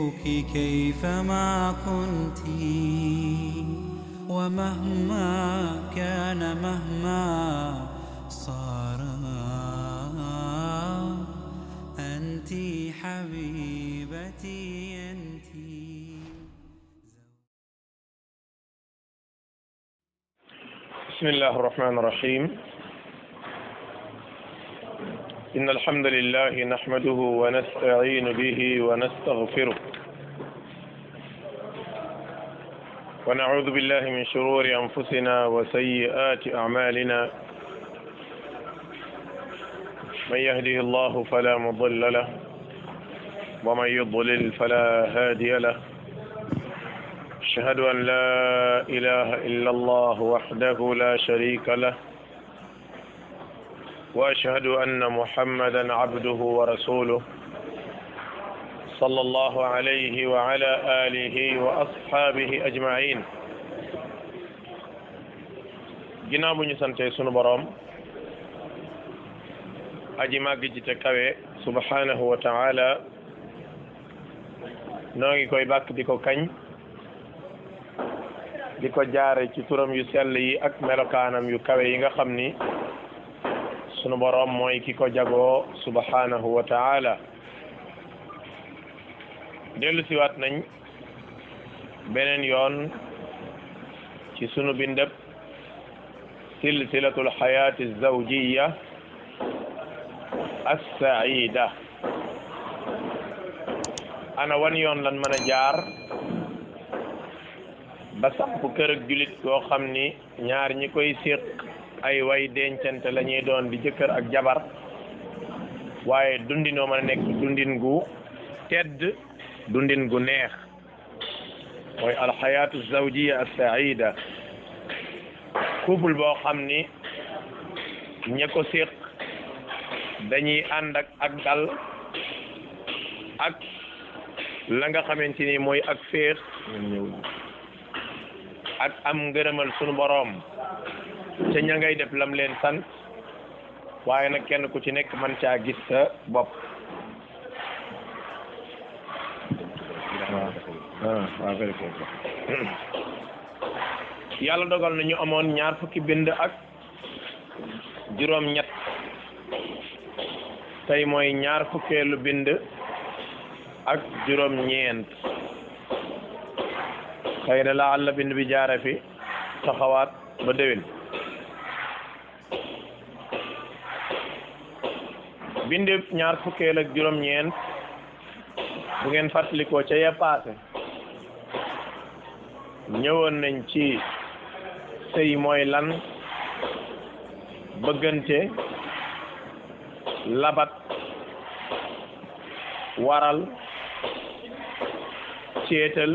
أحبك كيفما كنت ومهما كان مهما صار أنت حبيبتي أنت بسم الله الرحمن الرحيم إن الحمد لله نحمده ونستعين به ونستغفره ونعوذ بالله من شرور أنفسنا وسيئات أعمالنا من يهده الله فلا مضل له ومن يضلل فلا هادي له أشهد أن لا إله إلا الله وحده لا شريك له وأشهد أن محمدا عبده ورسوله صلى الله عليه وعلى آله وأصحابه أجمعين ginnaaw bu ñu sante sunu boroom aji màgg ji te kawe subhanahu wa taala noo ngi koy bàkk di ko kañ di ko jaare ci turam yu sell yi ak melokaanam yu kawe yi nga xam ni sunu boroom mooy ki ko jagoo subhanahu wa taala dellu siwaat nañ beneen yoon ci sunu bindëb silsilatul xayaati zawjiya assaida ana wan yoon lan mën a jaar ba samp kër ak julit koo xam ni ñaar ñi koy séq ay way dencante la ñuy doon di jëkkër ak jabar waaye dundinoo mën a nekk dundin gu tedd dundin gu neex mooy alxayaatu zawjiya assaida couple boo xam ni ña ko séq dañuy ànd ak ak dal ak la nga xamante ni mooy ak féex ak am ngërëmal sunu boroom ca ña ngay def lam leen sant waaye nag kenn ku ci nekk man caa gis sa bopp yàlla dogal na ñu amoon ñaar fukki bind ak juróom ñett tey mooy ñaar fukkeelu bind ak juróom ñeent xëy na la àlla bind bi jaare fi taxawaat ba déwén bind ñaar fukkeel ak juróom ñeent bu ngeen fàttalikoo ca ya paase ñëwoon nañ ci sëy mooy lan bëggante labat waral ceetal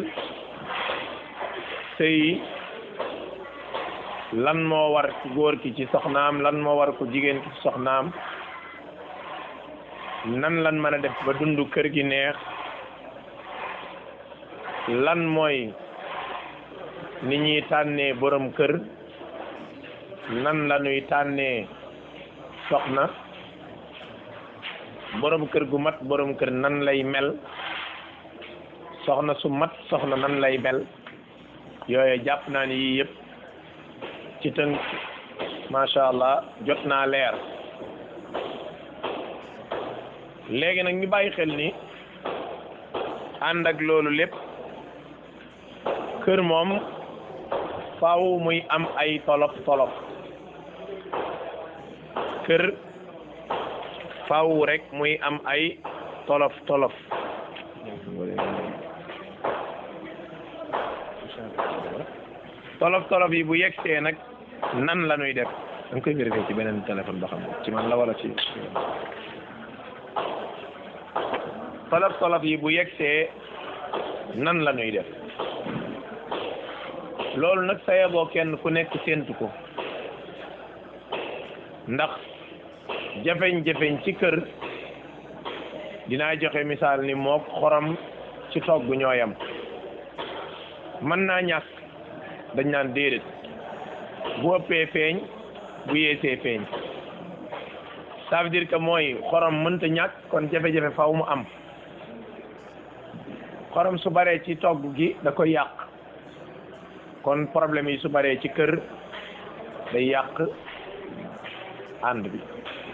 sëy lan moo war ci góor ki ci soxnaam lan moo war ko jigéen ki ci soxnaam nan lan mën a def ba dundu kër gi neex lan mooy ni ñuy tànnee borom kër nan la ñuy tànnee soxna borom kër gu mat borom kër nan lay mel soxna su mat soxna nan lay mel yooyu jàpp naa ni yii yëpp ci tënk macha allah jot naa leer léegi nag ñu bàyyi xel ni ànd ak loolu lépp kër moom faaw muy am ay tolof tolof kër faaw rek muy am ay tolof tolof tolof tolof yi bu yegsee nag nan la ñuy def da nga koy vérifier ci beneen téléphone ba xam ci man la wala ci tolof tolof yi bu yegsee nan la ñuy def loolu nag sa yeboo kenn ku nekk séentu ko ndax jafeñ-jafeñ ci kër dinaa joxe misaal ni mook xorom ci togg ñooyam mën naa ñàkk dañ naan déedéet bu ëppee feeñ bu yeesee feeñ ça veut dire que mooy xorom mënta ñàkk kon jafe-jafe faw mu am xorom su baree ci togg gi da koy yàq kon problème yi su baree ci kër day yàq ànd bi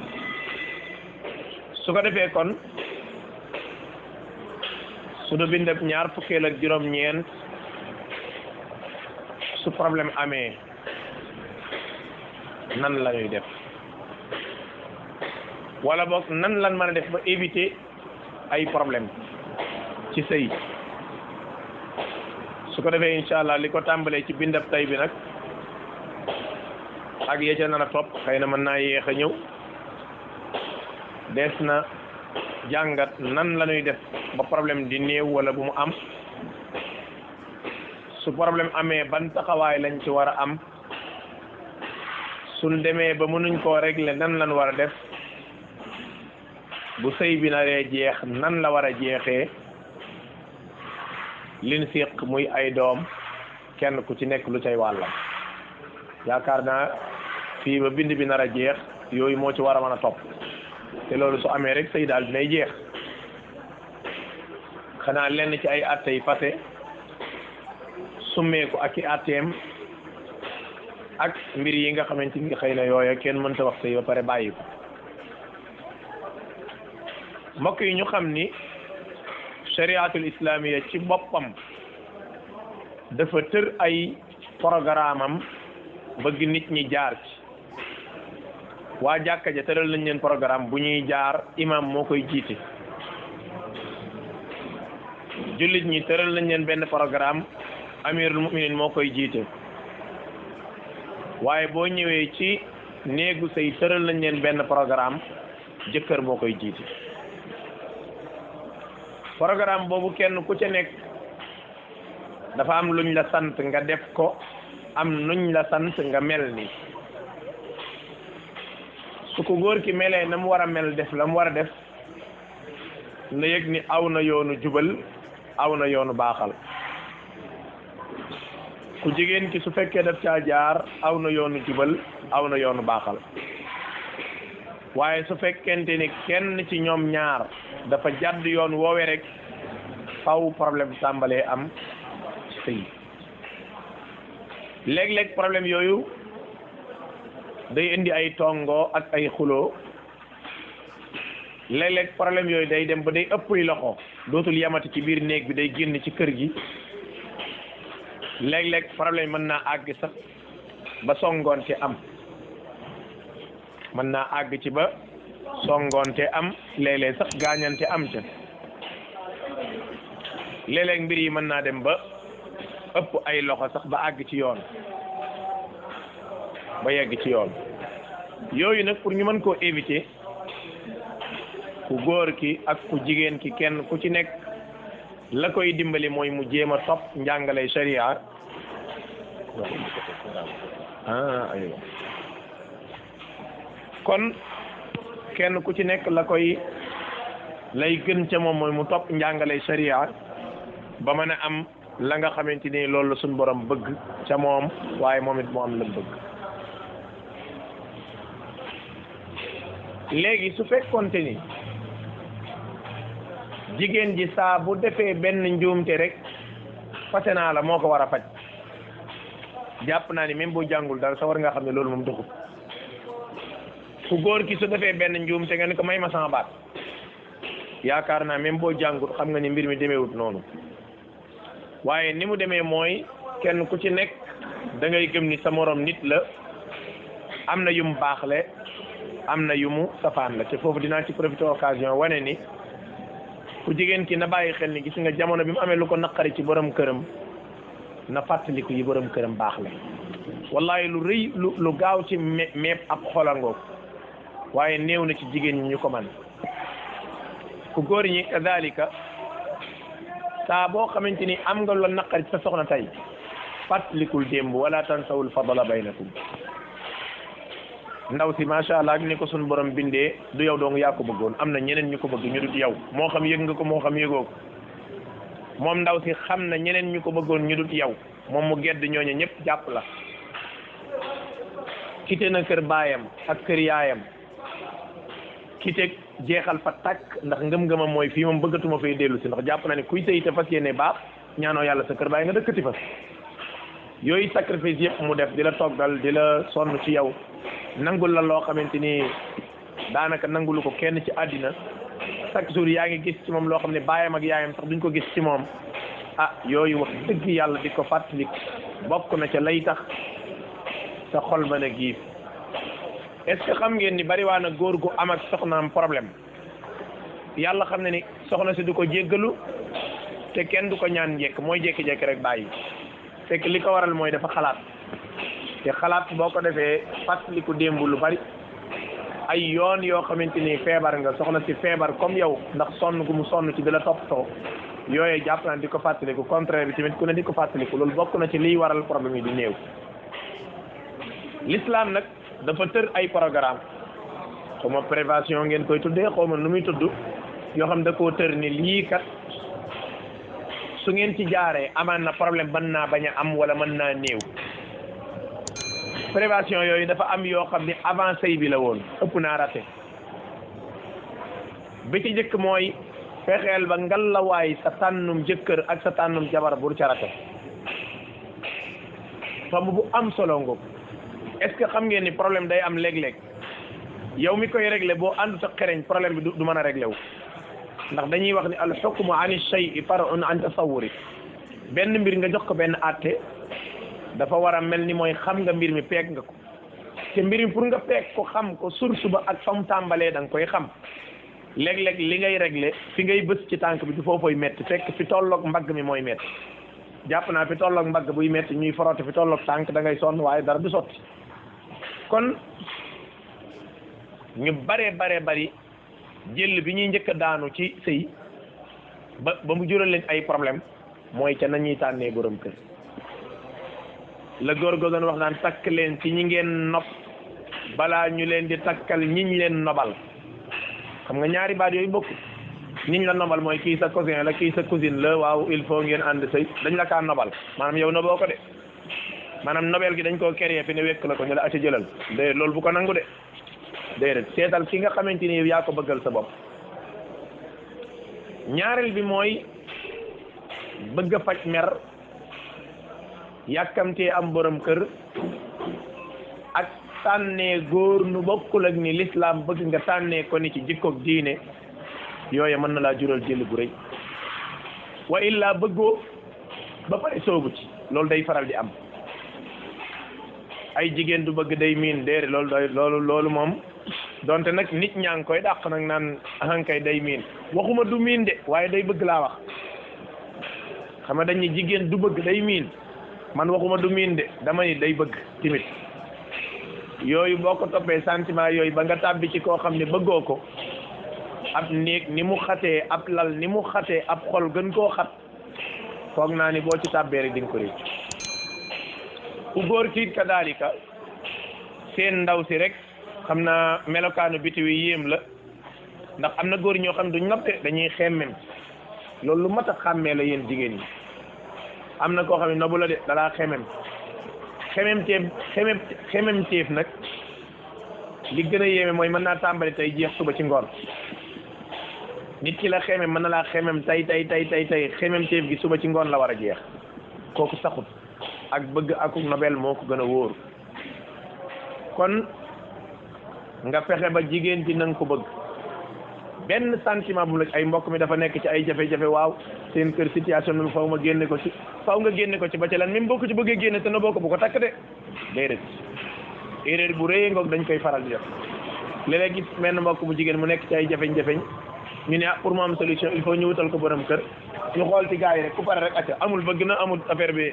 su ko defee kon su du bindab ñaar fukkeel ak juróom-ñeent su problème amee nan la ñuy def wala boog nan lan mën a def ba éviter ay problème ci sëy su ko defee incha allah li ko tàmbalee ci bindab tay bi nag ak yee ca nar a topp xëy na mën naa yéex a ñëw des na jàngat nan la ñuy def ba problème di néew wala bu mu am su problème amee ban taxawaay lañ ci war a am suñ demee ba mënuñ koo régler nan lan war a def bu sëy bi naree jeex nan la war a jeexee lin siq muy ay doom kenn ku ci nekk lu cay wàllam yaakaar naa fii ba bind bi nar a jeex yooyu moo ci war a mën a topp te loolu su amee rek sëy daal dinay jeex xanaa lenn ci ay atte yi fase summeeku ak i atteem ak mbir yi nga xamante ni xëy na yooya kenn mënta wax sëy ba pare bàyyi ko mbokk yi ñu xam ni shariatul islamiya ci boppam dafa tër ay programme am bëgg nit ñi jaar ci waa jàkka ja tëral nañ leen programme bu ñuy jaar imam moo koy jiite jullit ñi tëral nañ leen benn programme amirul muminin moo koy jiite waaye boo ñëwee ci néegu sëy tëral nañ leen benn programme jëkkër moo koy jiite programme boobu kenn ku ca nekk dafa am luñ la sant nga def ko am nuñ la sant nga mel ni su ko góor ki melee na mu war a mel def la mu war a def na yëg ni aw na yoonu jubal aw na yoonu baaxal ku jigéen ki su fekkee daf caa jaar aw na yoonu jubal aw na yoonu baaxal waaye su fekkente ni kenn ci ñoom ñaar dafa jàdd yoon woowe rek faw problème tàmbalee am ci sëy léeg-léeg problème yooyu day indi ay tongo ak ay xuloo léeg-léeg problème yooyu day dem ba day ëppuy loxo dootul yamati ci biir néeg bi day génn ci kër gi léeg-léeg problème mën naa àgg sax ba songoonte am mën naa àgg ci ba songoonte am léeg-léeg sax gaañante am ca léeg-léeg mbir yi mën naa dem ba ëpp ay loxo sax ba àgg ci yoon ba yegg ci yoon yooyu nag pour ñu mën koo éviter ku góor ki ak ku jigéen ki kenn ku ci nekk la koy dimbali mooy mu jéem a topp njàngale sharia ah aywa kon kenn ku ci nekk la koy lay gën ca moom mooy mu topp njàngale sharia ba mën a am la nga xamante ni loolu la suñ borom bëgg ca moom waaye moom it mu am la bëgg léegi su fekkonte ni jigéen ji saa bu defee benn njuumte rek fase naa la moo ko war a faj jàpp naa ni même boo jàngul dara sa war nga xam ne loolu moom doxul ku góor ki su defee benn njuumte nga ni ko may ma sama baat yaakaar naa même boo jàngul xam nga ni mbir mi demeewut noonu waaye ni mu demee mooy kenn ku ci nekk da ngay gëm ni sa morom nit la am na yum baaxle am na yu mu safaan la te foofu dinaa ci profité occasion wane ni ku jigéen ki na bàyyi xel ni gis nga jamono bi mu amee lu ko naqari ci borom këram na fàttaliku yi borom këram baax la wallahi lu rëy lu lu gaaw ci me meeb ab xolangoog waaye néew na ci jigéen ñi ñu ko man ku góor ñi kadalika saa boo xamante ni am nga lu naqari ci sa soxna tey fàttalikul démb wala tansawul fadala baynakum ndaw si macha allah ak ni ko suñu borom bindee du yow dong yaa ko bëggoon am na ñeneen ñu ko bëgg ñu dut yow moo xam yëg nga ko moo xam yëgoo ko moom ndaw si xam na ñeneen ñu ko bëggoon ñu dut yow moom mu gedd ñooñu ñëpp jàpp la quitté na kër baayam ak kër yaayam kiteeg jeexal fa tàkk ndax ngëm-ngëmam mooy fii moom bëggatuma fay dellu si ndax jàpp na ne kuy sëy te fas yéene baax ñaanoo yàlla sa kër bàyyi nga dëkkati fa yooyu sacrifice yëpp mu def di la toggal di la sonn ci yow nangul la loo xamante ni daanaka nangulu ko kenn ci àddina chaque jour yaa ngi gis ci moom loo xam ne baayam ak yaayam sax duñ ko gis ci moom ah yooyu wax dëgg yàlla di ko fàttali bokk na ca lay tax sa xol mën a giif est-ce que xam ngeen ni bari waa na góor gu am ak soxnaam problème yàlla xam ne ni soxna si du ko jéggalu te kenn du ko ñaan njekk mooy jékki-jékki rek bàyyi fekk li ko waral mooy dafa xalaat te xalaat boo ko defee fàttaliku démb lu bari ay yoon yoo xamante ni feebar nga soxna si feebar comme yow ndax sonn gu mu sonn ci di la toppatoo yooyu jàpp naa di ko fàttaliku contraire bi tamit ku ne di ko fàttaliku loolu bokk na ci liy waral problème yi di néew l'islam nag dafa tër ay programme xaw ma prévention ngeen koy tuddee xaw ma nu muy tudd yoo xam da koo tër ni lii kat su ngeen ci jaaree amaan na problème mën naa bañ a am wala mën naa néew prévention yooyu dafa am yoo xam ni avancé bi la woon ëpp naa raté bi ci njëkk mooy fexeel ba ngalawaay sa tànnum jëkkër ak sa tànnum jabar bur ca raté tomb bu am solo ngoog est-ce que xam ngeen ni problème day am léeg-léeg yow mi koy réglé boo àndut ak xereñ problème bi du mën a réglé wu ndax dañuy wax ni al xukmu an shay far'un an tasawuri benn mbir nga jox ko benn àtte dafa war a mel ni mooy xam nga mbir mi peeg nga ko te mbir mi pour nga peeg ko xam ko source ba ak fa mu tàmbalee da nga koy xam léeg-léeg li ngay réglé fi ngay bës ci tànk bi du foofoy metti fekk fi tolloog mbagg mi mooy metti jàpp naa fi tolloog mbagg buy metti ñuy forote fi tolloog tànk da ngay sonn waaye dara du sotti kon ñu bare bare bari jël bi ñuy njëkk a daanu ci sëy ba ba mu jural leen ay problème mooy ca nañuy tànnee borom kër la góor go doon wax naan takk leen ci ñi ngeen nopp balaa ñu leen di takkal ñiñ leen nobal xam nga ñaari baat yooyu bokk ñiñ la nobal mooy kii sa cousin la kii sa cousine la waaw il faut ngeen ànd sëy dañ la kaa nobal maanaam yow noboo ko de maanaam nobel gi dañ koo créé fi ne wekk la ko ñu la acca jëlal de loolu bu ko nangu de déedéet seetal ki nga xamante ni yow yaa ko bëggal sa bopp ñaareel bi mooy bëgg a faj mer yàkkamtee am borom kër ak tànnee góor nu bokkul ak ni l'islam bëgg nga tànnee ko ni ci jikkoog diine yooye mën na laa jural jël bu rëy wa illa bëggoo ba pare soobu ci loolu day faral di am ay jigéen du bëgg day miin déere loolu doy loolu loolu moom donte nag nit ñaa ngi koy dàq nag naan ahankay day miin waxuma du miin de waaye day bëgg laa wax xam nga dañ ni jigéen du bëgg day miin man waxuma du miin de dama ni day bëgg timit yooyu boo ko toppee sentiment yooyu ba nga tàbbi ci koo xam ne bëggoo ko ab néeg ni mu xatee ab lal ni mu xatee ab xol gën koo xat foog naa ni boo ci tàbbee rek di nga ko réccu ku góor kiit kadaalika seen ndaw si rek xam naa melokaanu biti wi yéem la ndax am na góor ñoo xam duñ nopp de dañuy xemmem loolu lu mat a xàmmee la yéen jigéen ñi am na koo xam ne nobu la de dalaa xemem xemem teef xemem xemem teef nag li gën a yéeme mooy mën naa tàmbali tey jeex suba ci ngoon nit ki la xemem mën na laa xemem tey tey tey tey tey xemem teef gi suba ci ngoon la war a jeex kooku saxut ak bëgg akuk nobel moo ko gën a wóor kon nga fexe ba jigéen ji nanga ko bëgg benn sentiment bu la ay mbokk mi dafa nekk ci ay jafe-jafe waaw seen kër situation bi faw ma génne ko ci faw nga génne ko ci ba ci lan même boo ko ci bëggee génne te na boo ko bu ko takk de déedéet erreur bu rëy ngoog dañ koy faral di def léeg-léeg gis benn mbokk bu jigéen mu nekk ci ay jafeñ-jafeñ ñu ne ah pour mu am solution il faut ñu wutal ko borom kër ñu xool ci gars yi rek ku pare rek acca amul bëgg na amul affaire bi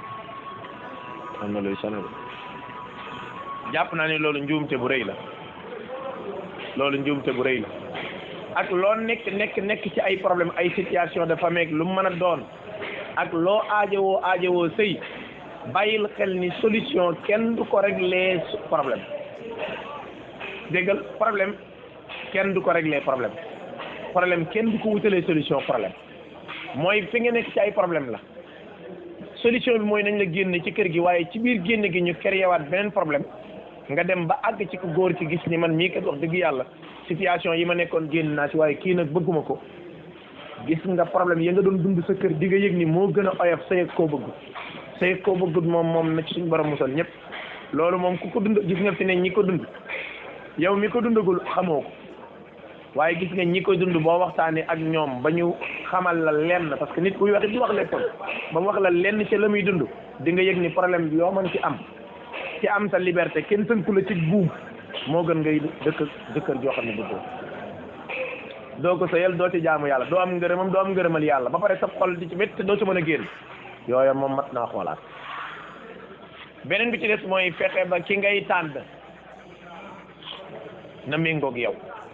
am na luy sonal jàpp naa ne loolu njuumte bu rëy la loolu njuumte bu rëy la ak loo nekk nekk nekk ci ay problème ay situation de famille lu mu mën a doon ak loo aajowoo aajowoo sëy bàyyil xel ni solution kenn du ko régler problème déggal problème kenn du ko régler problème problème kenn du ko wutalee solution problème mooy fi nga nekk ci ay problème la solution bi mooy nañ la génne ci kër gi waaye ci biir génne gi ñu créé waat beneen problème nga dem ba àgg ci ko góor ci gis ni man mii kat wax dëgg yàlla situation yi ma nekkoon génn naa ci waaye kii nag bëgguma ko gis nga problème yi nga doon dund sa kër di nga yëg ni moo gën a oyof sa yëg koo bëgg sa yëg koo bëggut moom moom na ci suñu borom musal ñëpp loolu moom ku ko dund gis nga fi ne ñi ko dund yow mi ko dundagul xamoo ko waaye gis nga ñi ko dund boo waxtaanee ak ñoom ba ñu xamal la lenn parce que nit kuy wax di wax léppam ba mu wax la lenn ci la muy dund di nga yëg ni problème bi yoo mën ci am ci am sa liberté kenn tënku la ci buum moo gën ngay dëkk dëkkër joo xam ne bëggoo doo ko sëyal doo ci jaamu yàlla doo am ngërëmam doo am ngërëmal yàlla ba pare sa xol di ci métti doo ci mën a génn yooyu moom mat naa xoolaat beneen bi ci des mooy fexe ba ki ngay tànn na méngoog yow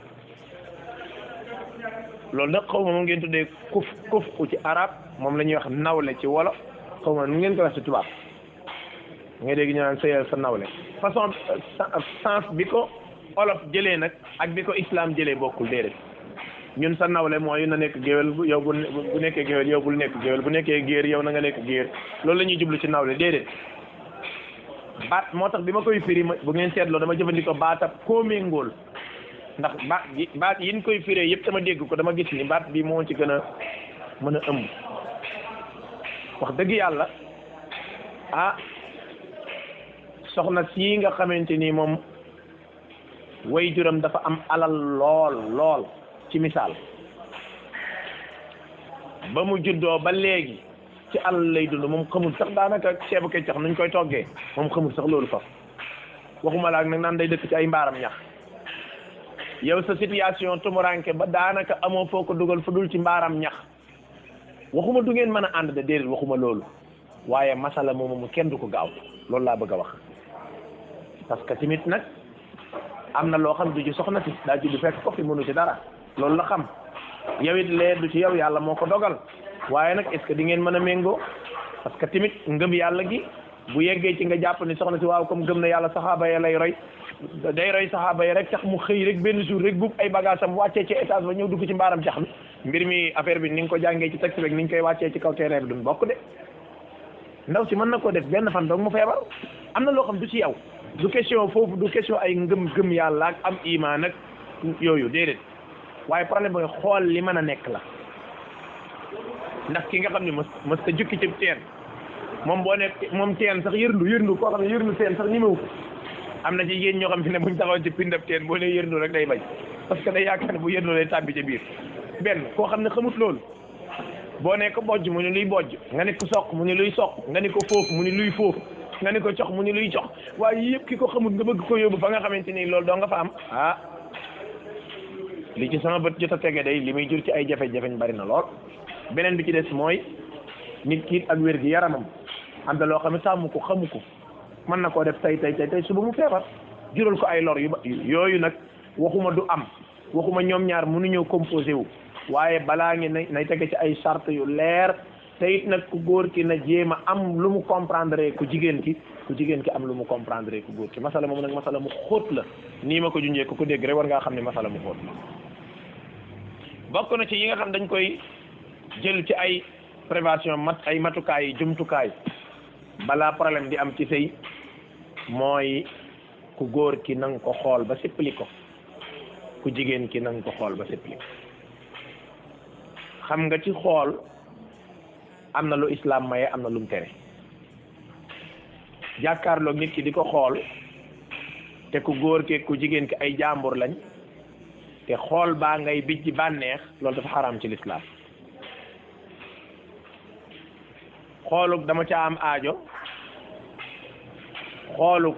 loolu nag xaw ma moom ngeen tuddee kuf kuf u ci arab moom la ñuy wax nawle ci wolof xaw ma nu ngeen ko wax ci tubaab nga dégg ñu naan sëyal sa nawle façon sens bi ko olof jëlee nag ak bi ko islam jëlee bokkul déedéet ñun sa nawle mooy na nekk géwél bu yow bu bu nekkee géwél yow bul nekk géwél bu nekkee géer yow na nga nekk géer loolu la ñuy jublu ci nawle déedéet baat moo tax bi ma koy firi bu ngeen seetloo dama jëfandikoo baatab koo méngool ndax baat yi baat yi ñu koy firee yëpp dama dégg ko dama gis ni baat bi moo ci gën a mën a ëmb wax dëgg yàlla ah soxna sii nga xamante ni moom way juram dafa am alal lool lool ci misaal ba mu juddoo ba léegi ci alal lay dund moom xamul sax daanaka ceebu keccax nuñ koy toggee moom xamul sax loolu fa waxuma la ak nag naan day dëkk ci ay mbaaram ñax yow sa situation tumuranke ba daanaka amoo foo ko dugal fu dul ci mbaaram ñax waxuma du ngeen mën a ànd de déedéet waxuma loolu waaye masala moomu mu kenn du ko gaaw loolu laa bëgg a wax parce que tamit nag am na loo xam du ci soxna si daa judd fekk ko fi mënu ci dara loolu la xam yow it lee du ci yow yàlla moo ko dogal waaye nag est ce que di ngeen mën a méngoo parce que tamit ngëm yàlla gi bu yeggee ci nga jàpp ni soxna si waaw comme gëm na yàlla saxaaba ya lay roy day roy saxaaba yi rek tax mu xëy rek benn jour rek buub ay bagage am wàccee ci étage ba ñëw dugg ci mbaaram jax mi mbir mi affaire bi ni nga ko jàngee ci texte rek ni ñu koy wàccee ci kaw terrain bi duñ bokk de ndaw si mën na koo def benn fan doog mu feebar am na loo xam du ci yow du question foofu du question ay ngëm gëm yàlla ak am imaan ak yooyu déedéet waaye problème mooy xool li mën a nekk la ndax ki nga xam ne mës mës ta jukki ci teen moom boo nekk moom teen sax yërndu yërndu koo xam ne yërndu teen sax ñemewu ko am na ci yéen ñoo xam ne buñ taxaw ci pindab teen boo nee yërndu rek day bañ parce que day yaakaar ne bu yërndu lay tàbbi ca biir benn koo xam ne xamut loolu boo ne ko bojj mu ni luy bojj nga ne ko soq mu ni luy soq nga ne ko foofu mu ni luy foofu nga ne ko cox mu ni luy cox waaye yëpp ki ko xamut nga bëgg ko yóbbu fa nga xamante ni loolu doo nga fa am ah li ci sama bët jot a tege day li muy jur ci ay jafe-jafe bari na lool beneen bi ci des mooy nit ki ak wér gi yaramam am na loo xam ne sàmm ko xamu ko mën na koo def tey tey tey tey suba mu feebar jural ko ay lor yu ba yooyu nag waxuma du am waxuma ñoom ñaar mënuñoo composé wu waaye balaa ngi nay nay tege ci ay charte yu leer te it nag ku góor ki na jéem a am lu mu comprendre ku jigéen ki ku jigéen ki am lu mu comprendre ku góor ki masala moom nag masala mu xóot la nii ma ko junjee ku ko dégg rek war ngaa xam ne masala mu xóot la bokk na ci yi nga xam dañ koy jël ci ay prévention mat ay matukaay yi jumtukaay balaa problème di am ci sëy mooy ku góor ki nanga ko xool ba sippali ko ku jigéen ki nanga ko xool ba sippali ko xam nga ci xool am na lu islam maye am na lu mu tere jàkkaarloog nit ki di ko xool te ku góor ki ku jigéen ki ay jàmbur lañ te xool baa ngay bijji bànneex loolu dafa xaraam ci lislaam xooluk dama ca am aajo xooluk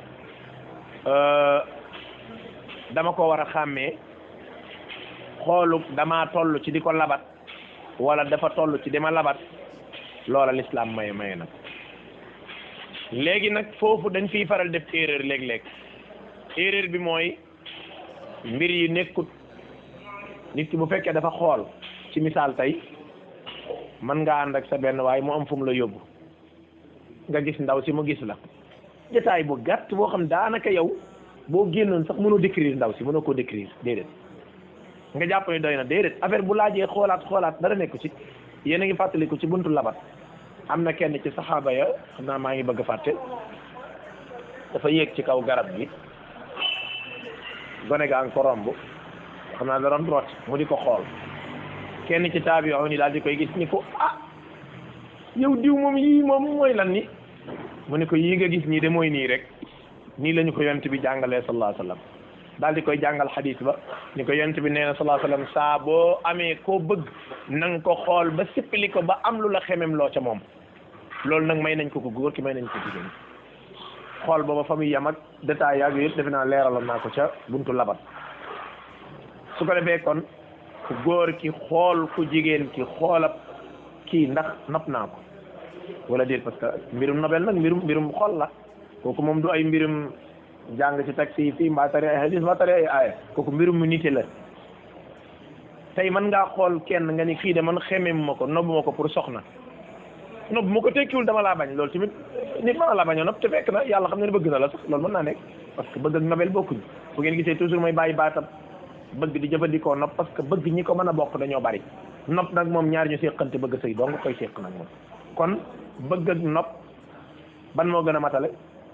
dama ko war a xàmmee xooluk dama toll ci di ko labat wala dafa toll ci dama labat loola lislaam maye maye nag léegi nag foofu dañ fiy faral def erreur léeg-léeg erreur bi mooy mbir yi nekkut nit ki bu fekkee dafa xool ci misaal tey mën nga ànd ak sa benn waaye mu am fu mu la yóbbu nga gis ndaw si mu gis la jotaay bu gàtt boo xam daanaka yow boo génnoon sax mënoo décrire ndaw si mënoo koo décrire déedéet nga jàpp ne doy na déedéet affaire bu laajee xoolaat xoolaat dara nekku ci yéen a ngi fàttaliku ci buntu labat am na kenn ci saxaaba ya xam naa maa ngi bëgg a fàtte dafa yéeg ci kaw garab gi gone gaa ngi ko romb xam naa da doon root mu di ko xool kenn ci taabi yoo ni daal di koy gis ni ko ah yow diw moom yii moom mooy lan ni mu ni ko yii nga gis nii de mooy nii rek nii la ñu ko yonent bi jàngalee sallallahu alayhi wa sallam daal di koy jàngal xadis ba ni ko yonent bi nee na sallallahu alayhi wa sallam saa boo amee koo bëgg na nga ko xool ba sippali ko ba am lu la xemem loo ca moom loolu nag may nañ ko ko góor ki may nañ ko jigéen xool booba fa muy yam ak détail yaag yëpp defe naa leeraloon naa ko ca buntu labat su ko defee kon ku góor ki xool ku jigéen ki xoolab kii ndax nopp naa ko wala déet parce que mbirum nobel nag mbirum mbirum xool la kooku moom du ay mbirum jàng ci taxi yi fii mbaa tari ay hadis mbaa tari ay aaya kooku mbirum mu nite la tey mën ngaa xool kenn nga ni kii de man xemem ma ko nobb ma ko pour soxna nobb ma ko tekkiwul dama laa bañ loolu tamit nit mën na laa bañoo nopp te fekk na yàlla xam ne bëgg na la sax loolu mën naa nekk parce que bëgg ak nobel bokkuñ bu ngeen gisee toujours mooy bàyyi baatam bëgg di jëfandikoo nopp parce que bëgg ñi ko mën a bokk dañoo bari nopp nag moom ñaar ñu séqante bëgg sëy doo nga koy séq nag moom kon bëgg ak nopp ban moo gën a matale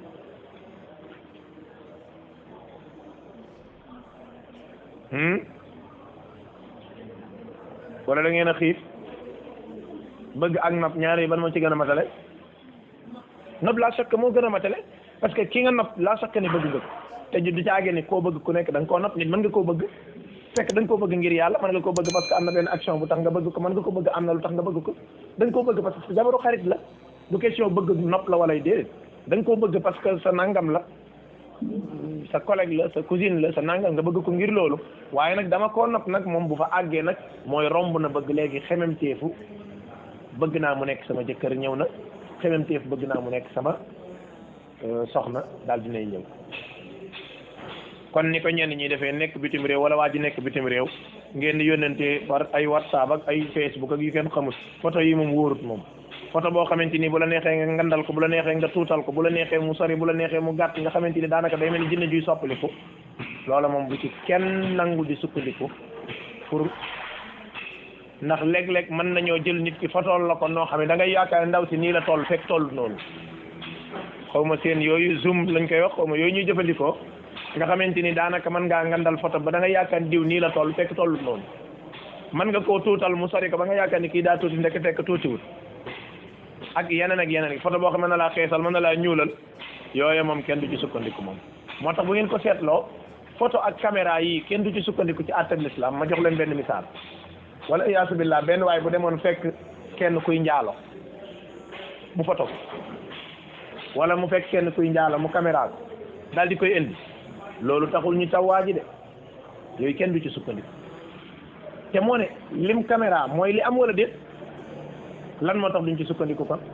wala da ngeen a xiif bëgg ak nopp ñaar yi ban moo ci gën a matale nopp laa sakk moo gën a matale parce que ki nga nopp laa sakk ne bëgg nga ko te du caagee ni koo bëgg ku nekk da nga koo nopp nit mën nga koo bëgg fekk da nga koo bëgg ngir yàlla mën nga koo bëgg parce que am na benn action bu tax nga bëgg ko mën nga ko bëgg am na lu tax nga bëgg ko da nga koo bëgg parce que jabaru xarit la du question bëgg nopp la wala déedéet da nga koo bëgg parce que sa nangam la sa collègue la sa cousine la sa nangam nga bëgg ko ngir loolu waaye nag dama koo nopp nag moom bu fa àggee nag mooy romb na bëgg léegi xemem teefu bëgg naa mu nekk sama jëkkër ñëw na xemem teefu bëgg naa mu nekk sama soxna daal dinay ñëw kon ni ko ñenn ñi defee nekk bitim réew wala waa ji nekk bitim réew ngeen di yónnante par ay whatsapp ak ay facebook ak yu kenn xamul photo yi moom wóorut moom photo boo xamante ni bu la neexee nga ngandal ko bu la neexee nga tuutal ko bu la neexee mu sori bu la neexee mu gàtt nga xamante ni daanaka day mel ni jinne juy soppaliku loola moom bu ci kenn nangu di sukkandiku pour ndax léeg-léeg mën nañoo jël nit ki fotool la ko noo xam ne da ngay yaakaar ndaw si nii la toll fekk toll noonu xaw ma seen yooyu zoom lañ koy wax xaw ma yooyu ñuy jëfandikoo nga xamante ni daanaka mën ngaa ngandal photo ba da nga yaakaar diw nii la toll fekk tollut noonu mën nga koo tuutal mu sori ko ba nga yaakaar ni kii daa tuuti ndekk fekk tuutiwul ak yeneen ak yeneen photo boo xam ne mën na laa xeesal mën na laa ñuulal yooyu moom kenn du ci sukkandiku moom moo tax bu ngeen ko seetloo photo ak caméra yi kenn du ci sukkandiku ci àttab l'islam ma jox leen benn misaal wala iyaasu billah benn waay bu demoon fekk kenn kuy njaalo mu photo ko wala mu fekk kenn kuy njaalo mu caméra ko daal di koy indi loolu taxul ñu taw waa ji de yooyu kenn du ci sukkandiku te moo ne lim caméra mooy li am wala déet lan moo tax duñ ci sukkandiku kon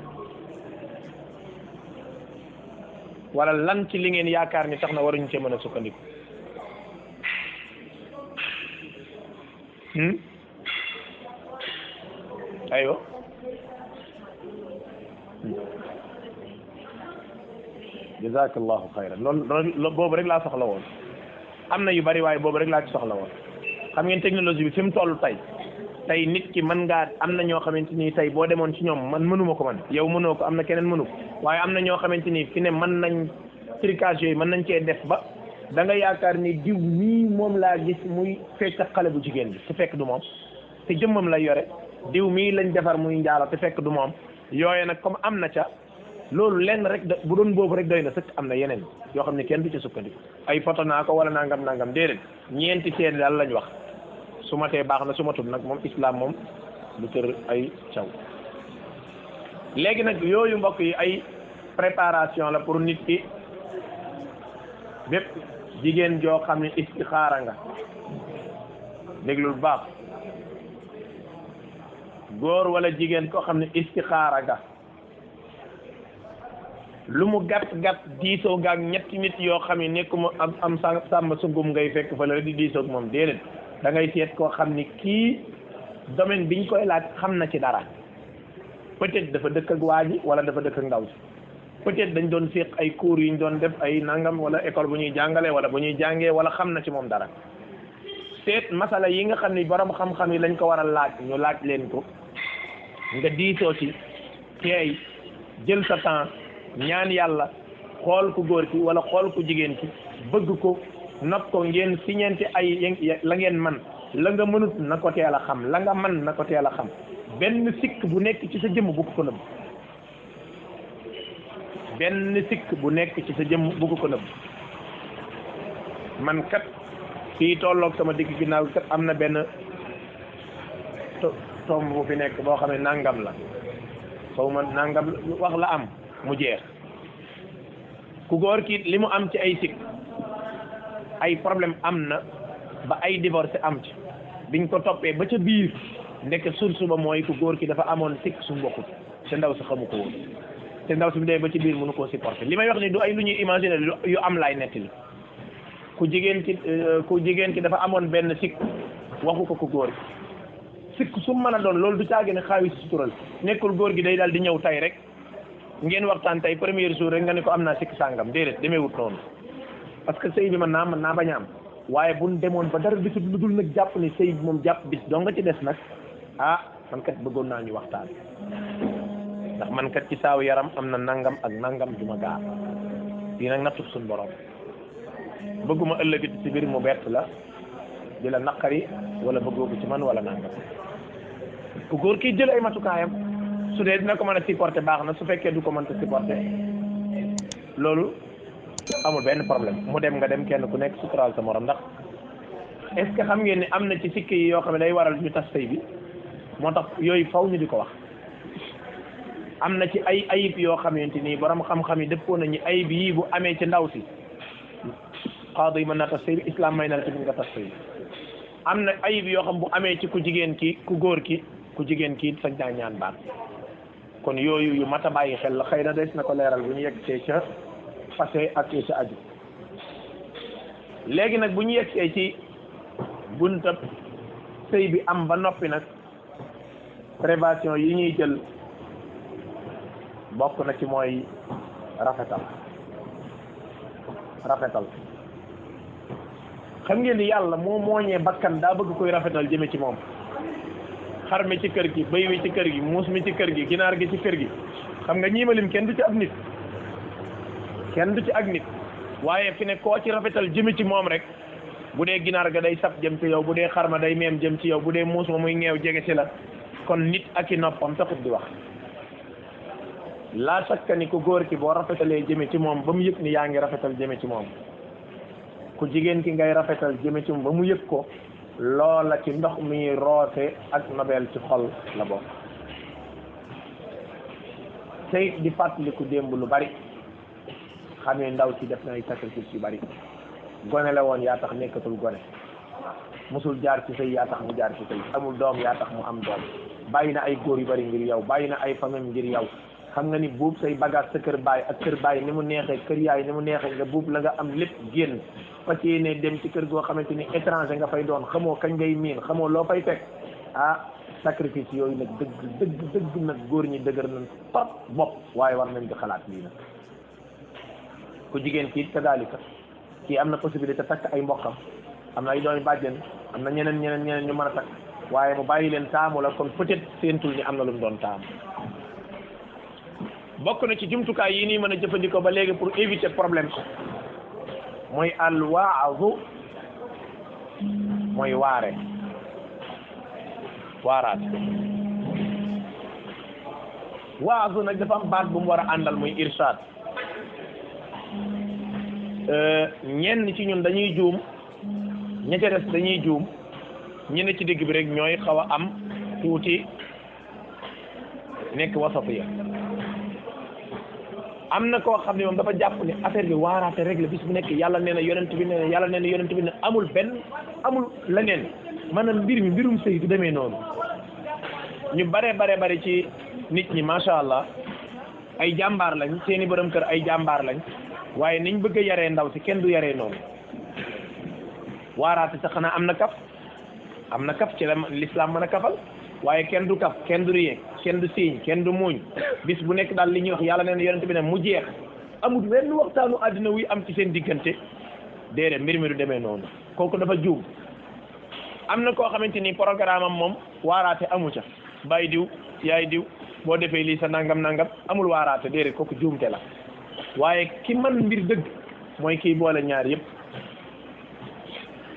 wala lan ci li ngeen yaakaar ni tax na waruñu cee mën a sukkandiku aywa jazakallahu xayran loolu loolu boobu rek laa soxla woon am na yu bari waaye boobu rek laa ci soxla woon xam ngeen technologie bi fi mu toll tey tey nit ki mën ngaa am na ñoo xamante ni tey boo demoon ci ñoom man mënuma ko man yow mënoo ko am na keneen mënu ko waaye am na ñoo xamante ni fi ne mën nañ tricage yooyu mën nañ cee def ba da nga yaakaar ni diw mii moom laa gis muy fekk xale bu jigéen bi te fekk du moom te jëmmam lay yore diw mii lañ defar muy njaalo te fekk du moom yooye nag comme am na ca loolu lenn rek da bu doon boobu rek doy na sëkk am na yeneen yoo xam ne kenn du ci sukkandiku ay photo naa ko wala nangam nangam déedéet ñeenti seede daal lañ wax su ma tee baax na su ma tut nag moom islam moom lu tër ay caw léegi nag yooyu mbokk yi ay préparation la pour nit ki bépp jigéen joo xam ne istixaara nga déglul baax góor wala jigéen koo xam ne istixaara nga lu mu gàtt gàtt diisoo gaag ñetti nit yoo xam ne nekkuma am am sa sàmm sungum ngay fekk fa la rek di diisoo ak moom déedéet da ngay seet koo xam ni kii domaine biñ koy laaj xam na ci dara peut-être dafa dëkk ak waa ji wala dafa dëkk ak ndaw si peut-être dañ doon séq ay cours yu ñu doon def ay nangam wala école bu ñuy jàngale wala bu ñuy jàngee wala xam na ci moom dara seet masala yi nga xam ni borom xam-xam yi lañ ko war a laaj ñu laaj leen ko nga diisoo ci teey jël sa temps ñaan yàlla xool ku góor ki wala xool ku jigéen ki bëgg ko nopp ko ngeen siñente ay la ngeen man la nga mënut na ko teel a xam la nga man na ko teel a xam benn sikk bu nekk ci sa jëmm bu ko ko nëbb benn sikk bu nekk ci sa jëmm bu ko ko nëbb man kat fii tolloog sama digg ginnaaw kat am na benn tomb bu fi nekk boo xam ne nangam la xaw ma nangam wax la am mu jeex ku góor ki li mu am ci ay sikk ay problème am na ba ay divorce am ci biñ ko toppee ba ca biir ndekk source ba mooy ku góor ki dafa amoon sikk su mbokkut te ndaw si xamu ko woon te ndaw si bi dee ba ci biir mënu koo supporter li may wax ni du ay lu ñuy imaginer yu am laay nettali ku jigéen ki ku jigéen ki dafa amoon benn sikk waxu ko ku góor ki sikk su mën a doon loolu du caagi ne xaawi si sutural nekkul góor gi day daal di ñëw tay rek ngeen waxtaan tey premier jour rek nga ne ko am naa sikk sàngam déedéet demeewut noonu parce que sëy bi mën naa mën naa bañ a am waaye buñ demoon ba dara bisul lu dul nag jàpp ni sëy bi moom jàpp bis doo nga ci des nag ah man kat bëggoon naa ñu waxtaan ndax man kat ci saaw yaram am na nangam ak nangam du ma gaar lii nag nattu suñ borom bëgguma ëllëgit ci biir mu bett la di la naqari wala bëggoo ko ci man wala nangam ku góor kii jël ay matukaayam su dee dina ko mën a supporter baax na su fekkee du ko mën a supporter loolu amul benn problème mu dem nga dem kenn ku nekk suturaal sa morom ndax est-ce que xam ngeen ni am na ci sikk yi yoo xam ne day waral ñu tas sëy bi moo tax yooyu faw ñu di ko wax am na ci ay ayib yoo xamante ni borom xam-xam yi dëppoo nañu ayib yii bu amee ci ndaw si xaadu yi mën naa tas sëy bi islam may na la ci nga tas sëy bi am na ayib yoo xam bu amee ci ku jigéen ki ku góor ki ku jigéen ki sañ naa ñaan baat kon yooyu yu mat a bàyyi xel la xëy na des na ko leeral bu ñu yegg ca fase ak ca aju léegi nag bu ñu yegg ci buntab sëy bi am ba noppi nag prévention yi ñuy jël bokk na ci mooy rafetal rafetal xam ngeen ni yàlla moo mooñee bakkan daa bëgg koy rafetal jëme ci moom xar mi ci kër gi bëy wi ci kër gi muus mi ci kër gi ginaar gi ci kër gi xam nga ñiimalim kenn du ci ab nit kenn du ci ak nit waaye fi ne koo ci rafetal jëme ci moom rek bu dee ginaar ga day sab jëm ci yow bu dee xar ma day meem jëm ci yow bu dee muus ma muy ngeew jege ci la kon nit ak i noppam taxut di wax laa sakka ni ku góor ki boo rafetalee jëme ci moom ba mu yëg ni yaa ngi rafetal jëme ci moom ku jigéen ki ngay rafetal jëme ci moom ba mu yëg ko loola ci ndox mi roose ak nobel ci xol la bokk tey di fàttaliku démb lu bari xamee ndaw ci def na ay sacrifice yu bari gone la woon yaa tax nekkatul gone musul jaar ci sëy yaa tax mu jaar ci sëy amul doom yaa tax mu am doom bàyyi na ay góor yu bari ngir yow bàyyi na ay famille ngir yow xam nga ni buub say bagage sa kër baay ak kër baay ni mu neexee kër yaay ni mu neexee nga buub la nga am lépp génn fas yéene dem ci kër goo xamante ni étranger nga fay doon xamoo kañ ngay miin xamoo loo fay teg ah sacrifice yooyu nag dëgg dëgg dëgg nag góor ñi dëgër nañ trop bopp waaye war nañ di xalaat lii nag ku jigéen kii kadaalika kii am na possibilité takk ay mbokkam am na ay doomi bàjjen am na ñeneen ñeneen ñeneen ñu mën a takk waaye mu bàyyi leen taamu la kon peut-être seentul ni am na lu mu doon taamu bokk na ci jumtukaay yi nii mën a jëfandikoo ba léegi pour éviter problème mooy al waazu mooy waare waaraat waazu nag dafa am baat bu mu war a àndal muy irshad ñenn ci ñun dañuy juum ña ca des dañuy juum ñi ne ci digg bi rek ñooy xaw a am tuuti nekk wasatiya am na koo xam ne moom dafa jàpp ne affaire bi waaraate rek la bis bu nekk yàlla nee na yonent bi nee na yàlla nee na yonent bi ne amul benn amul leneen maanaam mbir mi mbirum sëy du demee noonu ñu bare bare bare ci nit ñi macha allah ay jàmbaar lañ seeni borom kër ay jàmbaar lañ waaye niñ bëgg a yaree ndaw si kenn du yaree noonu waaraate sax xanaa am na kaf am na kaf ci la l'islam mën a kafal waaye kenn du kaf kenn du riyee kenn du siiñ kenn du muuñ bis bu nekk daal li ñuy wax yàlla neen yonent bi ne mu jeex amul wenn waxtaanu àddina wuy am ci seen diggante déedéet mbir mi du demee noonu kooku dafa juum am na koo xamante ni programme am moom waaraate amu ca bàyyi diw yaay diw boo defee lii sa nangam nangam amul waaraate déedéet kooku juumte la waaye ki man mbir dëgg mooy kiy boole ñaar yëpp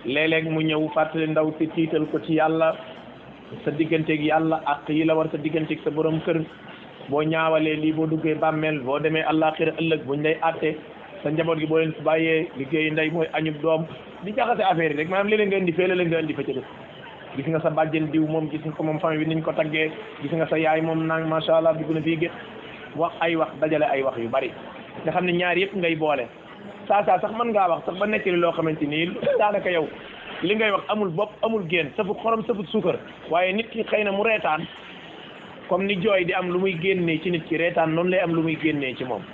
léeg-léeg mu ñëw fàttali ndaw si tiital ko ci yàlla sa digganteeg yàlla ak yi la war sa digganteeg sa borom kër boo ñaawalee lii boo duggee bàmmeel boo demee àllaaxira ëllëg buñ lay àtte sa njaboot gi boo leen fi bàyyee liggéeyu ndey mooy añub doom di jaxase affaire yi rek maanaam léeg-léeg nga indi fee léeg-léeg nga indi fa ca def gis nga sa bàjjen diw moom gis nga ko moom famille bi niñ ko taggee gis nga sa yaay moom nang macha allah dugg na fii gét wax ay wax dajale ay wax yu bari nga xam ne ñaar yëpp ngay boole saa saa sax mën ngaa wax sax ba nekk li loo xamante nii daanaka yow li ngay wax amul bopp amul génn safut xorom safut suukar waaye nit ki xëy na mu reetaan comme ni jooy di am lu muy génnee ci nit ki reetaan noonu lay am lu muy génnee ci moom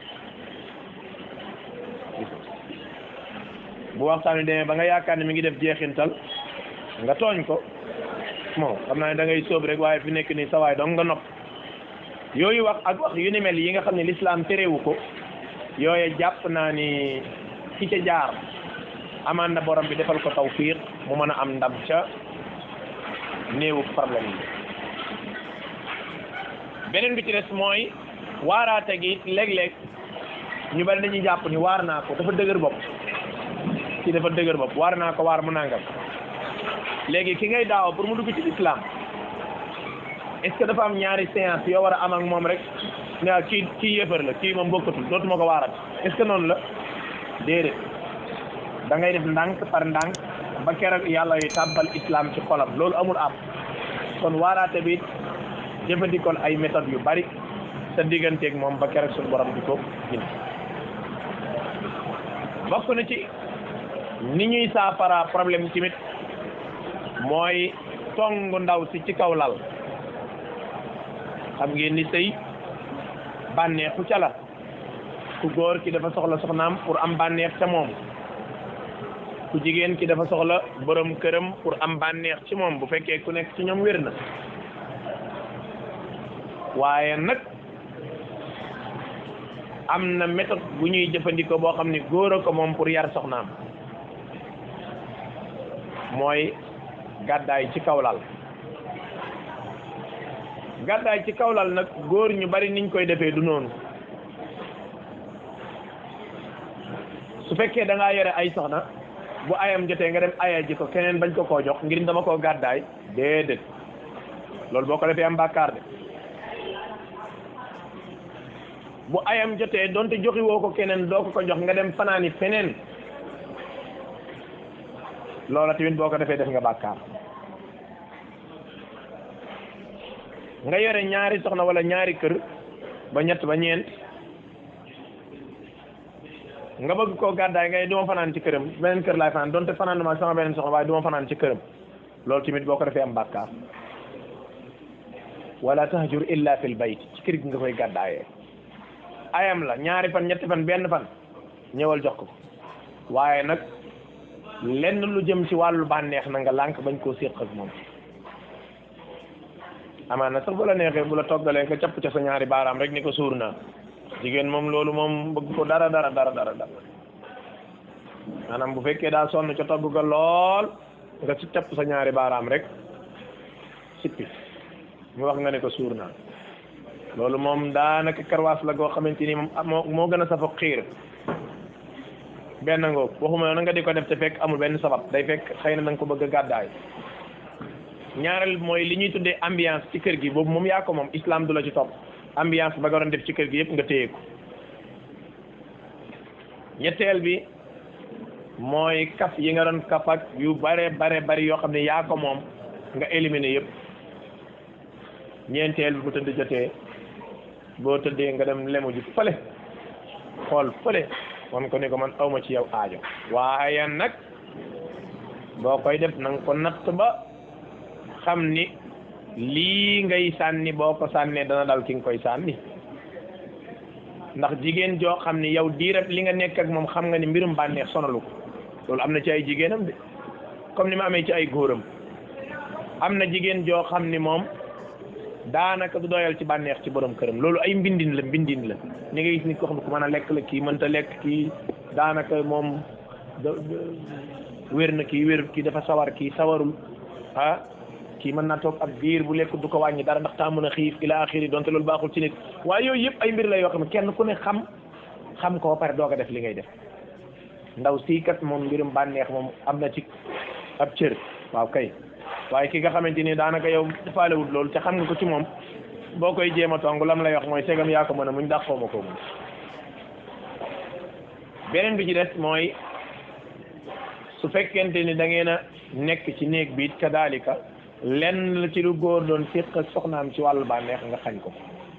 bu waxtaan wi demee ba nga yaakaar ne mi ngi def jeexintal nga tooñ ko bon xam naa ne da ngay sóob rek waaye fi nekk nii sa waay dong nga nopp yooyu wax ak wax yu ni mel yi nga xam ne lislaam terewu ko yooye jàpp naa ni ki ca jaar amaan na borom bi defal ko tawfiq mu mën a am ndam ca néewu problème yi beneen bi ci des mooy waaraate gi léeg-léeg ñu bari dañuy jàpp ni waar naa ko dafa dëgër bopp ci dafa dëgër bopp waar naa ko waar mu nangam léegi ki ngay daaw pour mu dugg ci l'islam est-ce que dafa am ñaari séance yoo war a am ak moom rek ne kii kii yëfër la kii moom bokkatul dootuma ko waarat est-ce que noonu la déedéet da ngay def ndànk par ndànk ba keroog yàlla yu tàbbal islam ci xolam loolu amul am kon waaraate bi jëfandikoon ay méthodes yu bari sa digganteeg moom ba keroog suñu borom di ko gindi bokk na ci ni ñuy saafara problème tamit mooy tongu ndaw si ci kaw lal xam ngeen ni sëy bànneexu ca la ku góor ki dafa soxla soxnaam pour am bànneex ca moom ku jigéen ki dafa soxla borom këram pour am bànneex ci moom bu fekkee ku nekk ci ñoom wér na waaye nag am na méthode bu ñuy jëfandikoo boo xam ne góor a ko moom pour yar soxnaam mooy gàddaay ci kawlal gàddaay ci kawlal nag góor ñu bari niñ koy defee du noonu su fekkee da ngaa yore ay soxna bu ayam jotee nga dem aya ji ko keneen bañ ko koo jox ngir dama koo gàddaay déedéet loolu boo ko defee am bàkkaar de bu ayam jotee donte joxi woo ko keneen doo ko ko jox nga dem fanaani feneen loola tamit boo ko defee def nga bàkkaar nga yore ñaari soxna wala ñaari kër ba ñett ba ñeent nga bëgg koo gàddaay ngay duma fanaan ci këram beneen kër laay fanaan donte fanaan duma sama beneen soxna waaye duma fanaan ci këram loolu tamit boo ko defee am bàkkaar wala tahjur illa fil bayt ci kër gi nga koy gàddaayee ayam la ñaari fan ñetti fan benn fan ñëwal jox ko waaye nag lenn lu jëm ci wàllu bànneex na nga lànk bañ koo séq ak moom amaana sax bu la neexee bu la toggalee nga capp ca sa ñaari baaraam rek ni ko suur naa jigéen moom loolu moom bëgg ko dara dara dara dara dara maanaam bu fekkee daa sonn ca togg ga lool nga ci capp sa ñaari baaraam rek sippi mu wax nga ne ko suur naa loolu moom daanaka karwaas la goo xamante ni moom moo moo gën a safo xiir benn ngoog waxuma na nga di ko def te fekk amul benn sabab day fekk xëy na da nga ko bëgg a gàddaay ñaareel mooy li ñuy tuddee ambiance ci kër gi boobu moom yaa ko moom islam du la ci topp ambiance ba nga doon def ci kër gi yëpp nga téye ko ñetteel bi mooy kaf yi nga doon kaf ak yu bare bare bari yoo xam ne yaa ko moom nga éliminer yëpp ñeenteel bi bu tëdd jotee boo tëddee nga dem lemu ji fële xool fële wan ko ni ko man awma ci yow aajo waaye nag boo koy def na nga ko natt ba xam ni lii ngay sànni boo ko sànnee dana dal ki nga koy sànni ndax jigéen joo xam ni yow diirab li nga nekk ak moom xam nga ni mbirum bànneex sonalu ko loolu am na ci ay jigéenam de comme ni ma amee ci ay góoram am na jigéen joo xam ni moom daanaka du doyal ci bànneex ci borom këram loolu ay mbindin la mbindin la ni nga gis nit ko xam ne ku mën a lekk la kii mënta lekk kii daanaka moom wér na kii wér kii dafa sawar kii sawarul ah kii mën naa toog ab biir bu lekk du ko wàññi dara ndax taa mën a xiif ila axiri donte loolu baaxul ci nit waaye yooyu yëpp ay mbir la yoo xam ne kenn ku ne xam xam ko ba pare doog a def li ngay def ndaw sii kat moom mbirum bànneex moom am na ci ab cër waaw kay waaye ki nga xamante ni daanaka yow faalewut loolu te xam nga ko ci moom boo koy jéem a tong lam lay wax mooy segam yaa ko mën a muñ dàqoo ma ko muñ beneen bi ci des mooy su fekkente ni da ngeen a nekk ci néeg bi it kadaalika lenn la ci lu góor doon séq ak soxnaam ci wàllu bànneex nga xañ ko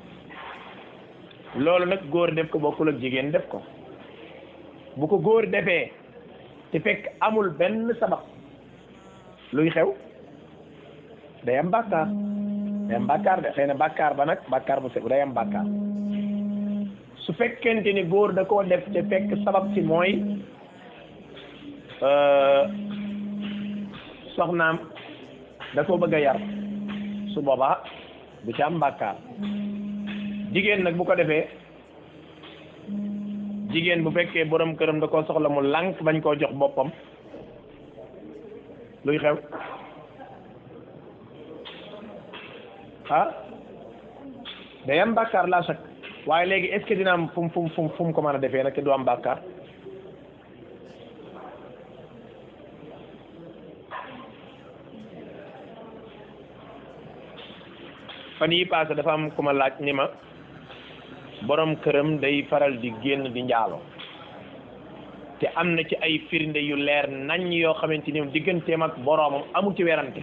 loolu nag góor def ko bokkul ak jigéen def ko bu ko góor defee te fekk amul benn sabab luy xew day am bàkkaar day am bàkkaar de xëy na bàkkaar ba nag bàkkaar bu sew day am bàkkaar su fekkente ni góor da koo def te fekk sabab si mooy soxnaam da koo bëgg a yar su boobaa du ci am bàkkaar jigéen nag bu ko defee jigéen bu fekkee borom këram da koo soxla mu lànk bañ koo jox boppam luy xew ah day am bàkkaar laa sakk waaye léegi est-ce que dina am fu mu fu mu fu mu ko mën a defee nag te du am bàkkaar fan yi passé dafa am ku ma laaj ni ma borom këram day faral di génn di njaalo te am na ci ay firnde yu leer nañ yoo xamante ni digganteem ak boroomam amu ci werante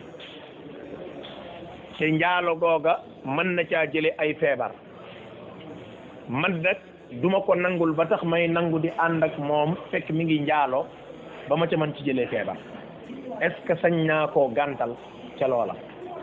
te njaalo googa mën na caa jële ay feebar man nag duma ko nangul ba tax may nangu di ànd ak moom fekk mi ngi njaalo ba ma ca mën ci jëlee feebar est-ce que sañ naa koo gàntal ca loola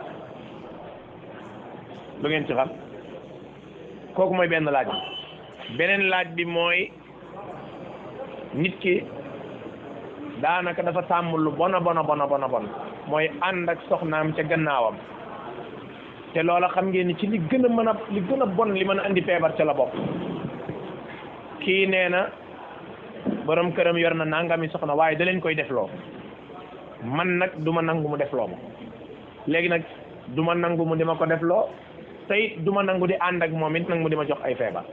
lu ngeen ci xam kooku mooy benn laaj bi beneen laaj bi mooy nit ki daanaka dafa tàmm lu bona bona bona bona bon mooy ànd ak soxnaam ca gannaawam te loola xam ngeen ni ci li gën a mën a li gën a bon li mën a andi feebar ca la bopp kii nee na borom këram yor na nangami soxna waaye da leen koy defloo man nag du ma nangu mu defloo ma léegi nag du ma nangu mu di ma ko defloo te it du ma nangu di ànd ak moom it nag mu di ma jox ay feebar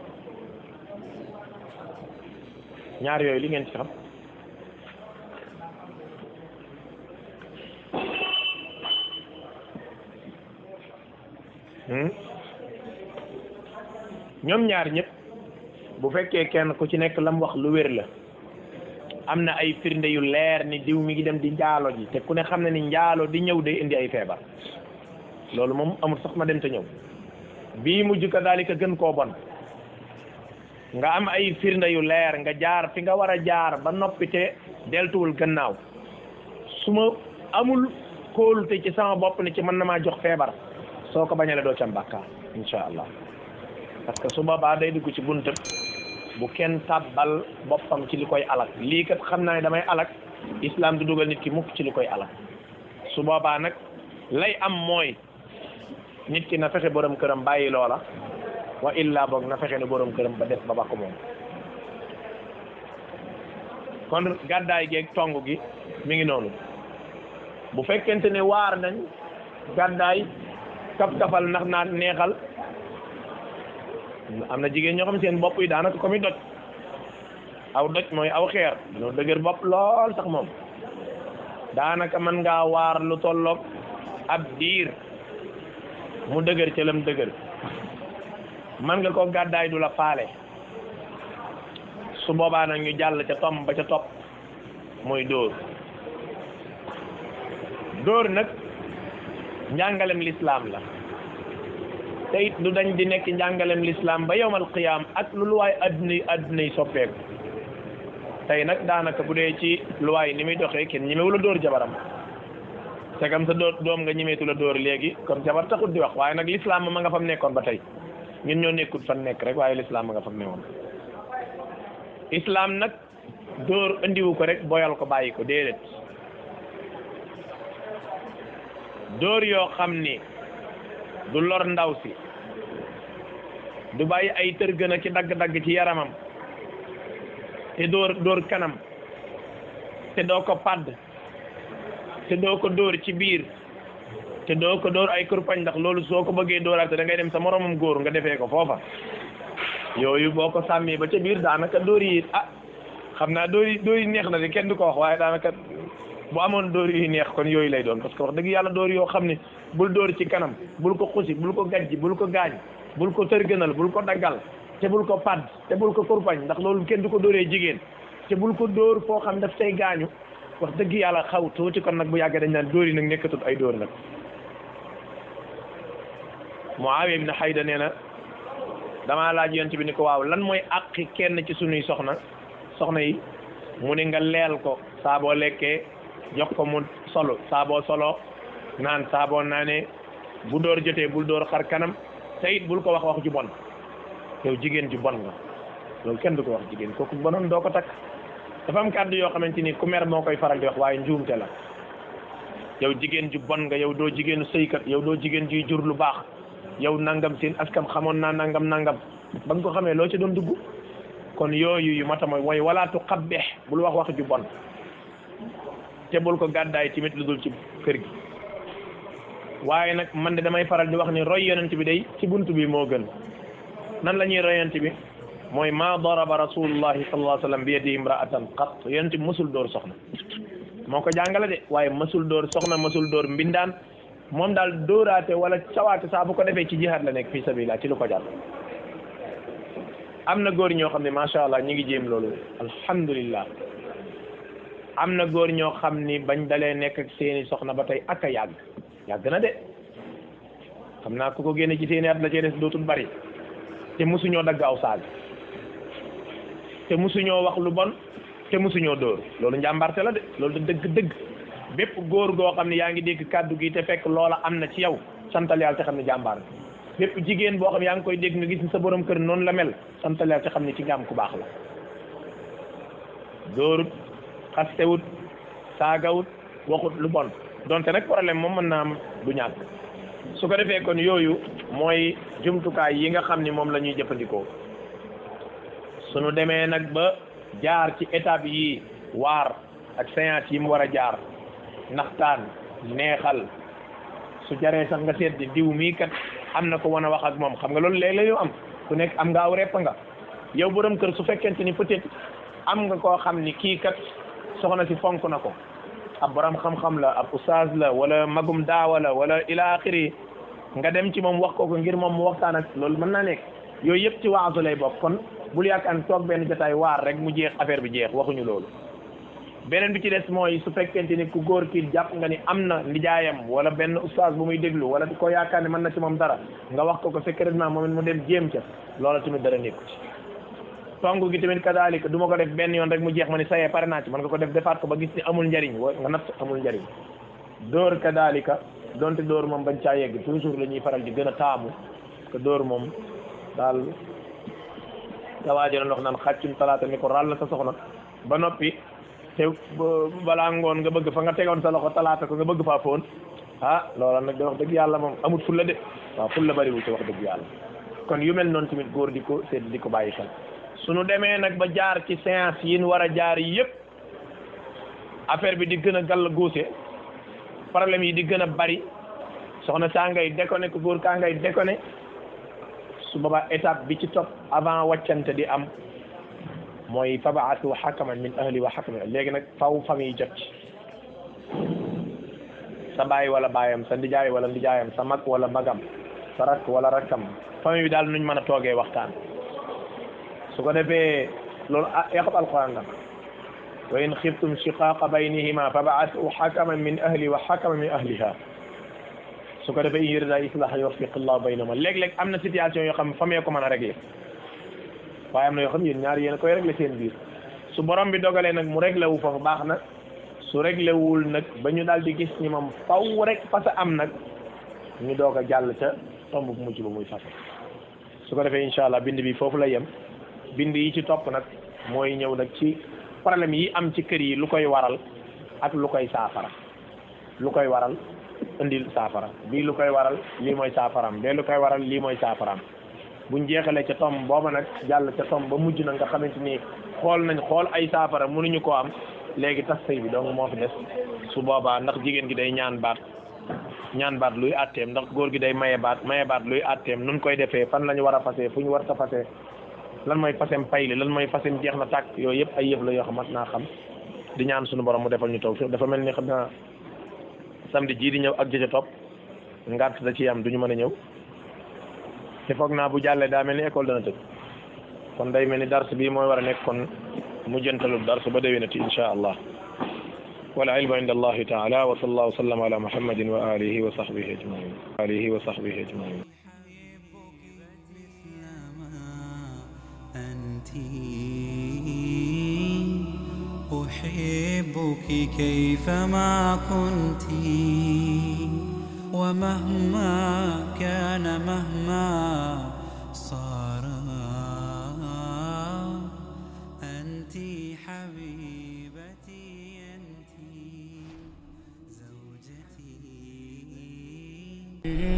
ñaar yooyu li ngeen ci xam ñoom ñaar ñëpp bu fekkee kenn ku ci nekk lam wax lu wér la am na ay firnde yu leer ni diw mi ngi dem di njaalo ji te ku ne xam ne ni njaalo di ñëw day indi ay feebar loolu moom amul sax ma dem te ñëw bii mujj ka daalika gën koo bon nga am ay firnde yu leer nga jaar fi nga war a jaar ba noppi te deltuwul gannaaw su ma amul kóolute ci sama bopp ni ci mën na maa jox feebar soo ko bañale doo ci am bàkkaar insha allah parce que su boobaa day dugg ci buntab bu kenn tàbbal boppam ci li koy alak lii kat xam naa ne damay alak islam du dugal nit ki mukk ci li koy alak su boobaa nag lay am mooy nit ki na fexe borom këram bàyyi loola wa illa boog na fexe ne borom këram ba def ba ba ko moom kon gàddaay geeg tong gi mi ngi noonu bu fekkente ne waar nañ gàddaay kaf kafal ndax naa neexal am na jigéen ñoo xam seen bopp yi daanaka comme i doj aw doj mooy aw xeer dañoo dëgër bopp lool sax moom daanaka mën ngaa waar lu tolloog ab diir mu dëgër ca lam dëgër man nga ko gàddaay du la faale su boobaa nag ñu jàll ca tom ba ca topp mooy dóor dóor nag njàngalem lislaam la te it du dañ di nekk njàngalem lislaam ba yowmal qiyaam ak lu luwaay adduna yi adduna yi soppeeku tey nag daanaka bu dee ci luwaay ni muy doxee kenn ñemewu la dóor jabaram segam sa dóor doom nga ñemeetu la dóor léegi kon jabar taxut di wax waaye nag lislaam ma nga fam nekkoon ba tey ñun ñoo nekkut fan nekk rek waaye lislaam ma nga fam newoon islam nag dóor andiwu ko rek boyal ko bàyyi ko déedéet dóor yoo xam ni du lor ndaw si du bàyyi ay tërgën a ci dagg-dagg ci yaramam te dóor dóor kanam te doo ko padd te doo ko dóor ci biir te doo ko dóor ay kurpañ ndax loolu soo ko bëggee dóoraate da ngay dem sa moromam góor nga defee ko foofa yooyu boo ko sàmmee ba ca biir daanaka dóor yi ah xam naa dóor yi dóor yi neex na de kenn du ko wax waaye daanaka bu amoon dóor yu neex kon yooyu lay doon parce que wax dëgg yàlla dóor yoo xam ne bul dóor ci kanam bul ko xusi bul ko gajji bul ko gaañ bul ko tërgënal bul ko daggal te bul ko padd te bul ko kurpañ ndax loolu kenn du ko dóoree jigéen te bul ko dóor foo xam daf say gaañu wax dëgg yàlla xaw tuuti kon nag bu yàggee dañ naan dóor yi nag nekkatul ay dóor nag Muawiya ibn Hayda nee na damaa laaj yonent bi ni ko waaw lan mooy àqi kenn ci sunuy soxna soxna yi mu ne nga leel ko saa boo lekkee jox ko mu solo saa boo solo naan saa boo naanee bu door jotee bul door xar kanam te it bul ko wax wax ju bon yow jigéen ju bon nga loolu kenn du ko wax jigéen kooku bonoon doo ko takk dafa am kàddu yoo xamante ni ku mer moo koy faral di wax waaye njuumte la yow jigéen ju bon nga yow doo jigéenu sëykat yow doo jigéen juy jur lu baax yow nangam seen askam xamoon naa nangam nangam ba nga ko xamee loo ci doon dugg kon yooyu yu mata mooy mooy walaatu xabbeex bul wax wax ju bon te bul ko gàddaay tamit lu dul ci kër gi waaye nag man de damay faral di wax ni roy yonent bi day ci buntu bi moo gën nan la ñuy roy yonent bi mooy ma daraba rasulullahi sallallahu alayhi wa sallam bi yadi imraatan qat yonent bi mësul dóor soxna moo ko jàngale de waaye mësul dóor soxna mësul dóor mbindaan moom daal dóoraate wala cawaate saa bu ko defee ci jihaad la nekk fii sabilillah ci lu ko jàll am na góor ñoo xam ne macha allah ñi ngi jéem loolu alhamdulillah am na góor ñoo xam ni bañ dalee nekk ak seeni soxna ba tey ak a yàgg yàgg na de xam naa ku ko génne ci seeni at la cee des dootul bari te musuñoo dagg aw saag te musuñoo wax lu bon te musuñoo dóor loolu njàmbarte la de loolu da dëgg dëgg bépp góor goo xam ne yaa ngi dégg kàddu gi te fekk loola am na ci yow santal yàlla te xam ne jàmbaar bépp jigéen boo xam ne yaa ngi koy dégg nga gis ni sa borom kër noonu la mel santal yàlla te xam ne ci nga am ku baax la dóorut xastewut saagawut waxut lu bon donte nag problème moom mën naa am du ñàkk su ko defee kon yooyu mooy jumtukaay yi nga xam ni moom la ñuy jëfandikoo suñu demee nag ba jaar ci étape yi waar ak séance yi mu war a jaar naxtaan neexal su jaree sax nga seet di diw mii kat am na ko wan a wax ak moom xam nga loolu léeg-léeg yow am ku nekk am nga aw repp nga yow borom kër su fekkente ni peut-être am nga koo xam ni kii kat soxna si fonk na ko ab borom xam-xam la ab oustaz la wala magum daawa la wala ila axiri nga dem ci moom wax ko ko ngir moom mu waxtaan ak loolu mën naa nekk yooyu yëpp ci waasu lay bokk kon bul yaakaar toog benn jotaay waar rek mu jeex affaire bi jeex waxuñu loolu beneen bi ci des mooy su fekkente ni ku góor kii jàpp nga ni am na nijaayam wala benn oustaz bu muy déglu wala ko yaakaar ne mën na ci moom dara nga wax ko ko secrètement moom it mu dem jéem ca loola tamit dara nekku ci tong gi tamit kadaalika du ma ko def benn yoon rek mu jeex ma ni sayee pare naa ci man nga ko def defaat ko ba gis ni amul njariñ wa nga natt amul njariñ dóor kadaalika donte dóor moom bañ caa yegg toujours la ñuy faral di gën a taamu que dóor moom daal nga waajoon wax naan xàccum talaata ni ko ràll sa soxna ba noppi te balaa ngoon nga bëgg fa nga tegoon sa loxo talaata ko nga bëgg faa foon ah loola nag da wax dëgg yàlla moom amut fulla de waaw fulla bariwul ci wax dëgg yàlla kon yu mel noonu tamit góor di ko seet di ko bàyyi xel suñu demee nag ba jaar ci séance yi ñu war a jaar yëpp affaire bi di gën a gàll góose problème yi di gën a bari soxna saa ngay déconné ko góor kaa ngay déconné su boobaa étape bi ci topp avant wàccante di am mooy fabaatu xakaman min ahli wa xakaman léegi nag faw famille jot ci sa baay wala baayam sa ndijaay wala ndijaayam sa mag wala magam sa rakk wala rakkam famille bi daal nuñ mën a toogee waxtaan su ko defee loolu yaqab alquran la wa in xiftum shiqaaqa baynihima fabaatu xakaman min ahli wa xakaman min ahliha su ko defee in yurida islaha yuwaffiq allahu baynahuma léeg-léeg am na situation yoo xam ne famille ko mën a régler waaye am na yoo xam yéen ñaar yéen a koy régler seen biir su borom bi dogalee nag mu réglé wu foofu baax na su réglé wul nag ba ñu daal di gis ni moom faw rek fasa am nag ñu doog a jàll ca tomb bu mujj ba muy fasa su ko defee incha allah bind bi foofu la yem bind yi ci topp nag mooy ñëw nag ci problème yi am ci kër yi lu koy waral ak lu koy saafara lu koy waral indil saafara bii lu koy waral lii mooy saafaraam bee lu koy waral lii mooy saafaraam buñ jeexalee ca tom booba nag jàll ca tom ba mujj na nga xamante ni xool nañ xool ay saafara mënuñu koo am léegi tas sëy bi donc moo fi des su boobaa ndax jigéen gi day ñaan baat ñaan baat luy atteem ndax góor gi day maye baat maye baat luy atteem nun koy defee fan la ñu war a fasee fu ñu war ta fasee lan mooy fasem payli lan mooy fasem jeex na tàkk yooyu yëpp ay yëf la yoo xam mat naa xam di ñaan suñu borom mu defal ñu tawfiq dafa mel ni xam naa samedi jii di ñëw ak jëjë topp ngant da ciy am du ñu mën a ñëw te foog naa bu jàllee daa mel ni école dana tëj kon day mel ni dars bii mooy war a nekk kon mu jëntalu dars ba déwénati insha allah wal ilmu inda allahi taala wa sallallahu wa sallam ala muhammadin wa alihi wa sahbihi ajmain alihi wa sahbihi ajmain أنت أحبك كيفما كنت ومهما كان مهما صار أنت حبيبتي أنت زوجتي